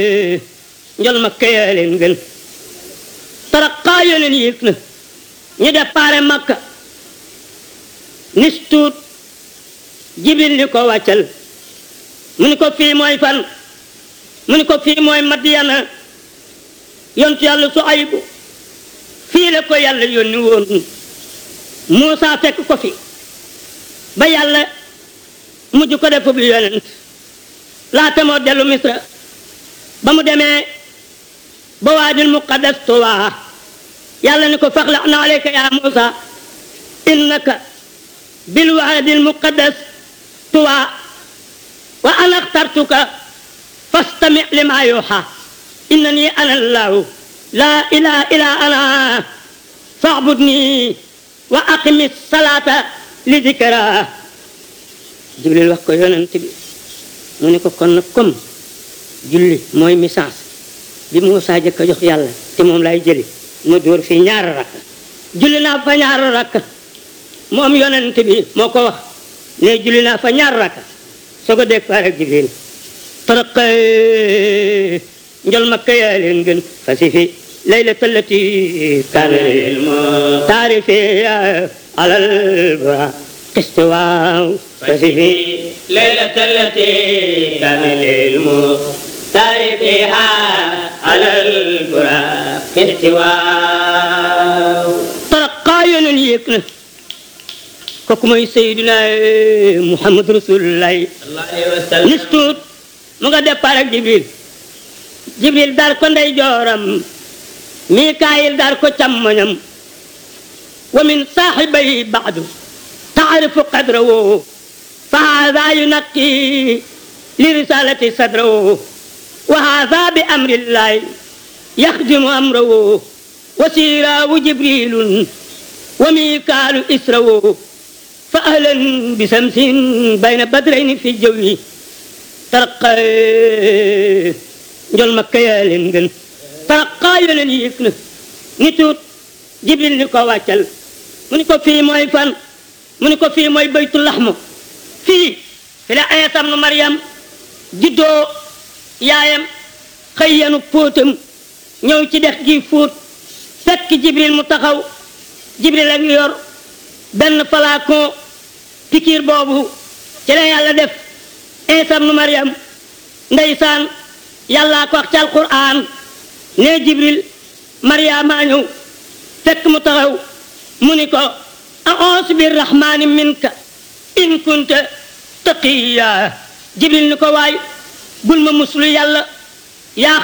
njol ma kayaa leen gën taraqaa yoo leen yéeg na ñu déparé makka nis tuut jibril ni ko wàccal mu ni ko fii mooy fan mu ni ko fii mooy madiyana yontu yàlla Suaybu fii la ko yàlla yónni woon Muusa fekk ko fi ba yàlla mujj ko def bi yonent laata moo dellu misra ba mu demee ba waadil muqaddas tuwaa yàlla ni ko faxla na aleyka ya Muusa innaka bil waadil muqaddas tuwaa wa ana axtartuka fastami lima yuuxa innani ana allahu laa ilaha illa ana faabudni wa aqimi salaata li dikra jibril wax ko yonent bi mu ne ko kon nag comme julli mooy message bi Muusaa jëkk a jox yàlla te moom lay jëli ma dóor fii ñaari rakk julli naa fa ñaari rakk moom yonent bi moo ko wax ne julli naa fa ñaari rakk soo ko dégg faar ak jibril taraq njol makka yaa leen gën fasifi laylata allati kaana taarifi alal bara istiwaaw fasifi laylata allati kaana taarifiha alal bara istiwaaw taraqaa yonen yéeg na kooku mooy Seydina Muhammad Rasulullahi nis tuut mu nga départ ak Jibril Jibril dar ko ndey jooram Mikaayil dar ko càmmoñam wa min saaxibay baadu taarifu qadrahu fa haada yunaqi li risalati sadrahu wa haada bi amrillahi yaxdimu amrahu wa siiraawu Jibrilun wa Mikaalu israhu fa ahlan bi samsin bayna badrayni fi jawwi tarqa njol makka yaa leen gën taraqaa yoo leen yéeg na ni tuut jibril ni ko wàccal mu ni ko fii mooy fan mu ni ko fii mooy baytul laxmu fii fi la Iisaa ibnu Maryam juddoo yaayam xëy yanu póotam ñëw ci dex gi fóot fekk jibril mu taxaw jibril a ngi yor benn flacon pikiir boobu ci la yàlla def Iisaa ibnu Maryam ndeysaan yàllaa ko wax ci alquran ne jibril maryaama ñëw fekk mu taxaw mu ni ko a'uuzu birrahmani minka in kunta taqiya jibril ni ko waay bul ma muslu yàlla yaa